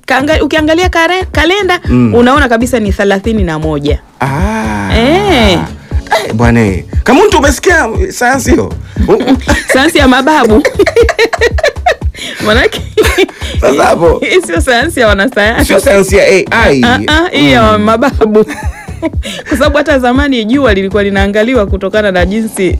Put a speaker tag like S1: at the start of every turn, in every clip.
S1: Kaanga, ukiangalia kare, kalenda
S2: Mm.
S1: unaona kabisa ni thelathini na moja
S2: Ah.
S1: Eh.
S2: Eh, bwana eh. kama mtu umesikia sayansi hiyo
S1: sayansi ya mababu manake
S2: Sasa hapo.
S1: hii sio sayansi ya wanasayansi
S2: sio sayansi ya AI
S1: Ah, ah, hii ya mababu kwa sababu hata zamani jua lilikuwa linaangaliwa kutokana na jinsi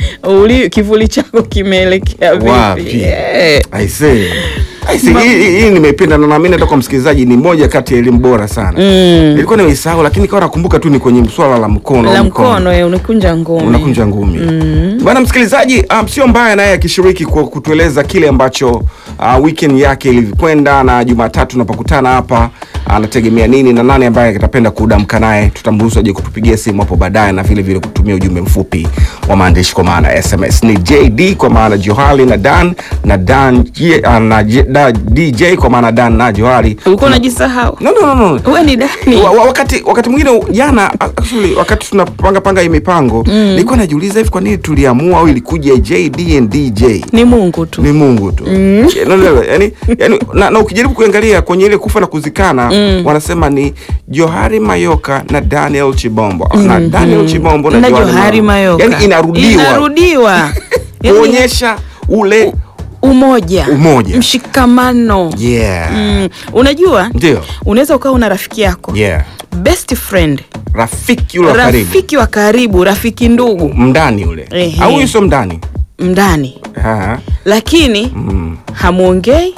S1: uli, kivuli chako kimeelekea
S2: Wapi?
S1: vipi Eh.
S2: I see. I see. Hii, hii, hii nimeipenda na naamini hata kwa msikilizaji ni moja kati ya elimu bora sana
S1: Mm.
S2: nilikuwa nimeisahau lakini kawa nakumbuka tu ni kwenye swala la mkono
S1: la
S2: mkono.
S1: mkono eh, unakunja ngumi
S2: unakunja ngumi bwana msikilizaji um, sio mbaya naye akishiriki kwa kutueleza kile ambacho uh, weekend yake ilivyokwenda na jumatatu tunapokutana hapa anategemea nini na nani ambaye atapenda kudamka naye tutamruhusu aje kutupigia simu hapo baadaye na vile vile kutumia ujumbe mfupi wa maandishi kwa maana ya sms ni jd kwa maana johali na dan na dan J- uh, na J- da, dj kwa maana dan na johali
S1: ulikuwa unajisahau
S2: no, no, no, no.
S1: we ni dani
S2: Wa, wa, wakati wakati mwingine jana actually, wakati tunapanga panga hii mipango nilikuwa najiuliza hivi kwa nini tuliamua au ilikuja JD and DJ
S1: ni mungu tu
S2: ni Mungu tu no, no, no, yani, yani, na, na ukijaribu kuangalia kwenye ile kufa na kuzikana wanasema ni Johari Mayoka na Daniel Chibombo na Daniel Chibombo na,
S1: na
S2: Johari
S1: johari mayoka
S2: yani inarudiwa
S1: inarudiwa Yaani,
S2: kuonyesha ule
S1: umoja
S2: Umoja.
S1: mshikamano
S2: yeah
S1: mm. unajua
S2: ndio
S1: unaweza ukawa una rafiki yako
S2: yeah
S1: best friend
S2: rafiki yule wa karibu
S1: rafiki wa karibu rafiki ndugu
S2: mndani ule
S1: Ehe.
S2: au huyu sio mndani
S1: mndani
S2: Ah,
S1: lakini
S2: mm.
S1: hamwongei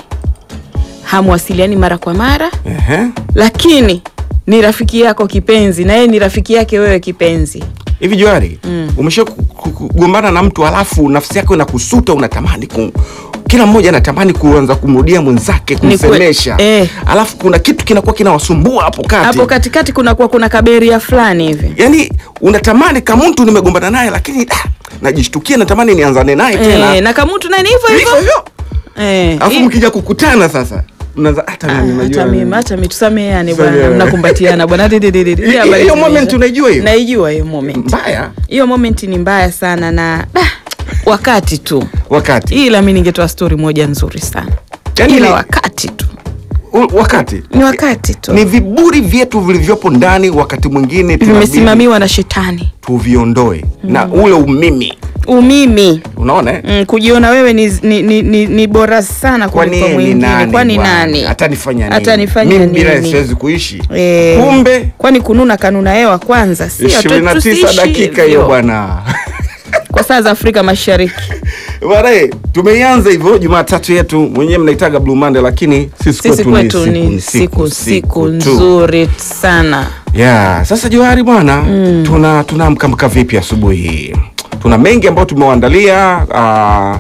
S1: hamwasiliani mara kwa mara
S2: Ehe.
S1: lakini ni rafiki yako kipenzi na yeye ni rafiki yake wewe kipenzi
S2: hivi Johari mm. umesha ku- ku- kugombana na mtu alafu nafsi yako inakusuta unatamani ku, kila mmoja anatamani kuanza kumrudia mwenzake
S1: Ni kwe-
S2: kumsemesha
S1: eh.
S2: alafu kuna kitu kinakuwa kinawasumbua hapo kati
S1: hapo katikati kunakuwa kuna kaberia fulani hivi
S2: yani unatamani kama mtu nimegombana naye lakini ah, najishtukia natamani nianzane naye tena
S1: e, na kamutu naye ni hivyo
S2: Hivyo
S1: hivyo
S2: hivyo
S1: Eh,
S2: alafu
S1: hii-
S2: mkija kukutana sasa mnaanza hata
S1: Ah,
S2: mimi najua
S1: hata mimi hata mimi tusameheane bwana
S2: Tusameheane.
S1: mnakumbatiana bwana Didi, didi, didi.
S2: Hiyo
S1: Habari
S2: moment
S1: zimeisha.
S2: unaijua hiyo?
S1: naijua hiyo moment
S2: mbaya
S1: hiyo moment ni mbaya sana na ah, wakati tu
S2: wakati
S1: ila mi ningetoa stori moja nzuri sana
S2: Yaani
S1: ila
S2: ni-
S1: wakati tu
S2: u- wakati
S1: ni wakati tu
S2: ni viburi vyetu vilivyopo ndani wakati mwingine tunabidi
S1: vimesimamiwa na shetani
S2: tuviondoe na ule umimi
S1: umimi
S2: unaona eh?
S1: mm, kujiona wewe ni, ni, ni, ni, ni bora sana
S2: kwani
S1: kuliko
S2: yeye ni
S1: mwingine
S2: nani
S1: kwani
S2: bwana?
S1: nani
S2: atanifanya nini
S1: Atanifanya
S2: mimi bila
S1: nini?
S2: siwezi kuishi
S1: Eh,
S2: kumbe
S1: kwani kununa kanuna hewa kwanza sio tu-
S2: ishirini na tisa
S1: tusiishi
S2: dakika hiyo
S1: hivyo.
S2: bwana
S1: kwa saa za afrika mashariki
S2: bwana eh, tumeianza hivyo jumatatu yetu mwenyewe mnaitaga blue monday lakini sisi
S1: sisi
S2: kwetu
S1: kwetu ni siku siku nzuri sana
S2: yeah. sasa johari bwana mm. tuna tunaamkamka vipi asubuhi hii tuna mengi ambayo tumewaandalia uh,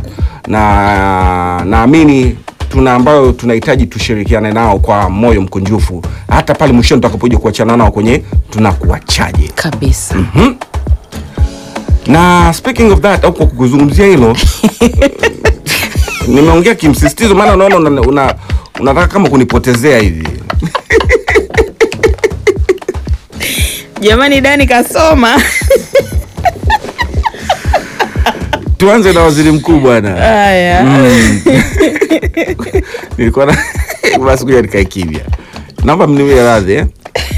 S2: na naamini tuna ambayo tunahitaji tushirikiane nao kwa moyo mkunjufu hata pale mwishoni tutakapoja kuachana nao kwenye tunakuachaje
S1: kabisa
S2: na speaking of that au kwa kuzungumzia hilo nimeongea kimsisitizo maana unaona una, una, unataka kama kunipotezea hivi
S1: jamani dani kasoma
S2: tuanze na waziri mkuu bwana
S1: haya
S2: nilikuwa na basi kuja nikae kimya naomba mniwie radhi eh?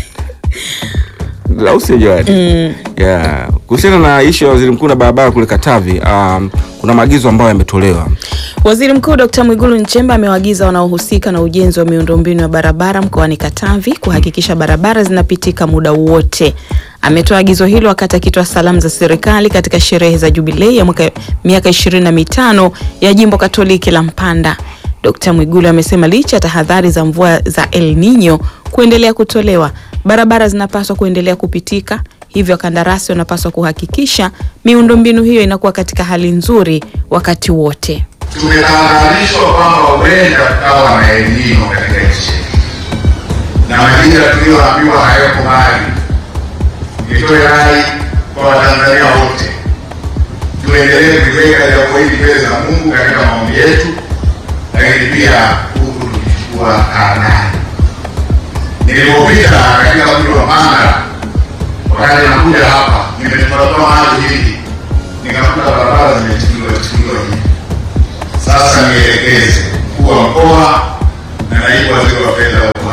S2: au sio Joani? yeah. kuhusiana na ishu ya waziri mkuu na barabara kule katavi um, kuna maagizo ambayo yametolewa
S1: Waziri Mkuu Dkt. Mwigulu Nchemba amewaagiza wanaohusika na ujenzi wa miundombinu ya barabara mkoani Katavi kuhakikisha barabara zinapitika muda wote. Ametoa agizo hilo wakati akitoa salamu za serikali katika sherehe za jubilei ya mwaka miaka ishirini na mitano ya jimbo Katoliki la Mpanda. Dkt. Mwigulu amesema licha ya tahadhari za mvua za El Nino kuendelea kutolewa, barabara zinapaswa kuendelea kupitika, hivyo wakandarasi wanapaswa kuhakikisha miundombinu hiyo inakuwa katika hali nzuri wakati wote.
S3: tumetahadharishwa kwamba huenda kukawa na El Nino katika nchi yetu, na majira tuliyoambiwa hayako mbali. Nitoe rai kwa Watanzania wote, tuendelee kuliweka jambo hili mbele za Mungu katika maombi yetu, lakini pia huku tukichukua tahadhari. Nilipopita katika mji wa Mara wakati nakuja hapa, nimetoatoa maji hivi, nikakuta barabara zimechukuliwa chukuliwa hivi sasa nielekeze mkuu wa mkoa na naibu waziri wa fedha wa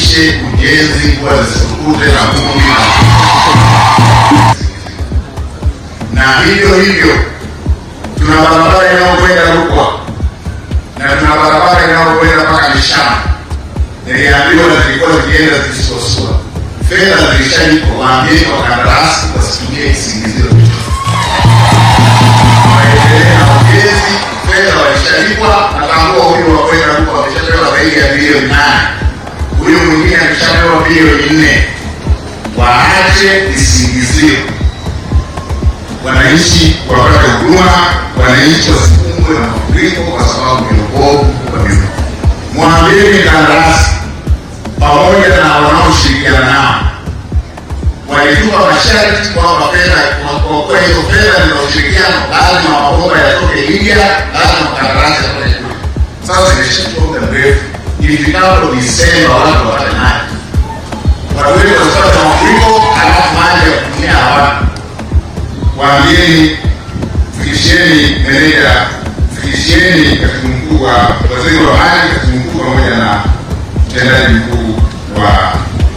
S3: tuhakikishe ujenzi huwa zisikute na vumbi na hivyo hivyo tuna barabara inayokwenda Rukwa na tuna barabara inayokwenda mpaka Mishama. Niliambiwa na zilikuwa zikienda zikisuasua, fedha zilishalipwa. Waambieni wakandarasi wasitumie kisingizio waendelee na ujenzi, fedha walishalipwa. Natambua huyu wa kwenda Rukwa ameshapewa zaidi ya bilioni nane, huyu mwingine ameshapewa bilioni nne. Waache visingizio wananchi wapate huduma, wananchi wasikumbwe na mafuriko kwa sababu ya ubovu wa miundo. Mwambieni kandarasi pamoja na wanaoshirikiana nao walitupa masharti kwamba fedha kwa kuwa hizo fedha ni za ushirikiano, lazima mabomba yatoke Libya, lazima mkandarasi atoke kule. Sasa imeshachukua muda mrefu, ilifikapo Disemba watu wapate maji, watu wetu wasipate mafuriko, halafu maji ya kutumia hawana waambieni, fikisheni meneja, fikisheni katibu mkuu wa waziri wa maji, katibu mkuu pamoja na mtendaji mkuu wa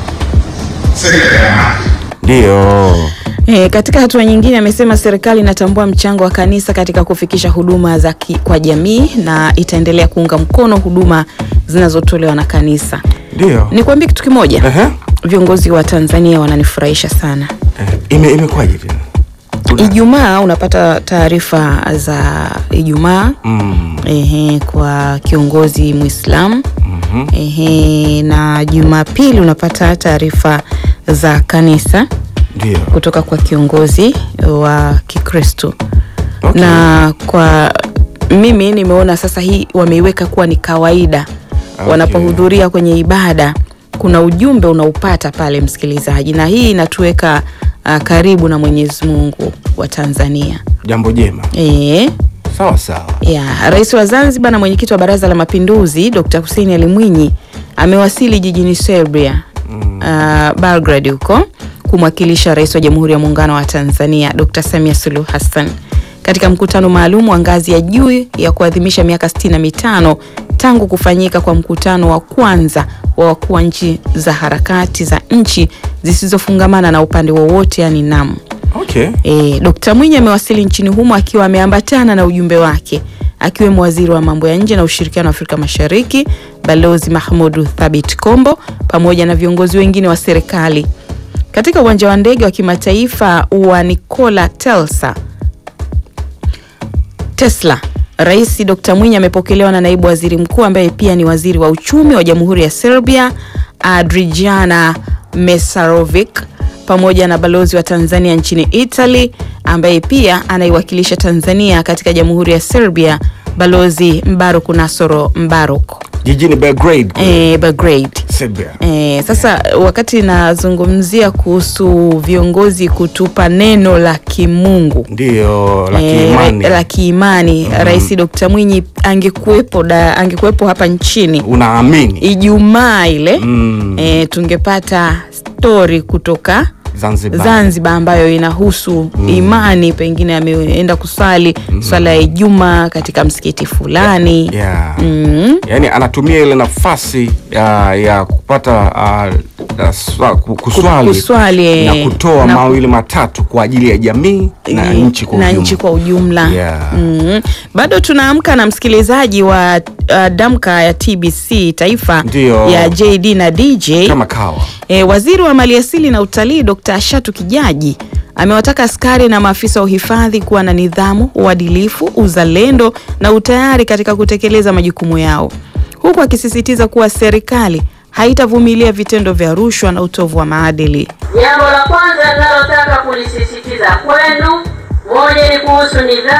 S3: sekta ya maji.
S2: Ndio.
S1: E, katika hatua nyingine amesema serikali inatambua mchango wa kanisa katika kufikisha huduma za ki, kwa jamii na itaendelea kuunga mkono huduma zinazotolewa na kanisa.
S2: Ndio.
S1: Nikwambie kitu kimoja,
S2: Ehe.
S1: viongozi wa Tanzania wananifurahisha sana.
S2: Eh, Ime imekwaje tena? Una-
S1: Ijumaa unapata taarifa za Ijumaa
S2: Mm.
S1: ehe, kwa kiongozi Muislamu
S2: Mhm.
S1: ehe, na Jumapili unapata taarifa za kanisa
S2: Ndio.
S1: kutoka kwa kiongozi wa Kikristo
S2: Okay.
S1: na kwa mimi nimeona sasa hii wameiweka kuwa ni kawaida
S2: Okay.
S1: wanapohudhuria kwenye ibada kuna ujumbe unaupata pale msikilizaji, na hii inatuweka uh, karibu na Mwenyezi Mungu wa Tanzania.
S2: Jambo jema.
S1: E,
S2: Sawa sawa.
S1: ya Rais wa Zanzibar na mwenyekiti wa Baraza la Mapinduzi Dr. Hussein Ali Mwinyi amewasili jijini Serbia
S2: Mm.
S1: uh, Belgrade huko kumwakilisha Rais wa Jamhuri ya Muungano wa Tanzania Dr. Samia Suluhu Hassan katika mkutano maalum wa ngazi ya juu ya kuadhimisha miaka 65 tangu kufanyika kwa mkutano wa kwanza wa wakuu wa nchi za harakati za nchi zisizofungamana na upande wowote yani NAM.
S2: Okay.
S1: E, Dkt. Mwinyi amewasili nchini humo akiwa ameambatana na ujumbe wake akiwemo waziri wa mambo ya nje na ushirikiano wa Afrika Mashariki Balozi Mahmudu Thabit Kombo pamoja na viongozi wengine wa serikali. Katika uwanja wa ndege wa kimataifa wa Nikola Tesla Tesla, Rais Dr. Mwinyi amepokelewa na naibu waziri mkuu ambaye pia ni waziri wa uchumi wa Jamhuri ya Serbia Adrijana Mesarovic pamoja na balozi wa Tanzania nchini Italy ambaye pia anaiwakilisha Tanzania katika Jamhuri ya Serbia Balozi Mbaruk Nasoro Mbaruk
S2: Jijini Belgrade.
S1: e, Belgrade.
S2: Serbia.
S1: E, sasa wakati nazungumzia kuhusu viongozi kutupa neno la kimungu
S2: Ndio la
S1: Eh,
S2: kiimani.
S1: la kiimani Rais Dr. Mwinyi angekuwepo da, angekuwepo hapa nchini
S2: Unaamini?
S1: Ijumaa ile
S2: Mm.
S1: eh, tungepata stori kutoka
S2: Zanzibar.
S1: Zanzibar ambayo inahusu imani, pengine ameenda kusali swala ya Ijumaa katika msikiti fulani
S2: Yeah.
S1: mm.
S2: Yaani anatumia ile nafasi ya, ya kupata uh, uh, swa, ku- kuswali,
S1: kuswali, eh,
S2: na kutoa
S1: na ku-
S2: mawili matatu kwa ajili ya jamii na
S1: Eh,
S2: nchi kwa
S1: na
S2: ujumla.
S1: nchi kwa ujumla
S2: Yeah.
S1: mm. Bado tunaamka na msikilizaji wa uh, damka ya TBC taifa
S2: Ndio.
S1: ya JD na DJ
S2: Kama kawa.
S1: E, waziri wa maliasili na utalii Dr. Ashatu Kijaji amewataka askari na maafisa wa uhifadhi kuwa na nidhamu, uadilifu, uzalendo na utayari katika kutekeleza majukumu yao, huku akisisitiza kuwa serikali haitavumilia vitendo vya rushwa na utovu wa maadili.
S4: Jambo la kwanza ninalotaka kulisisitiza kwenu, moja ni kuhusu nidhamu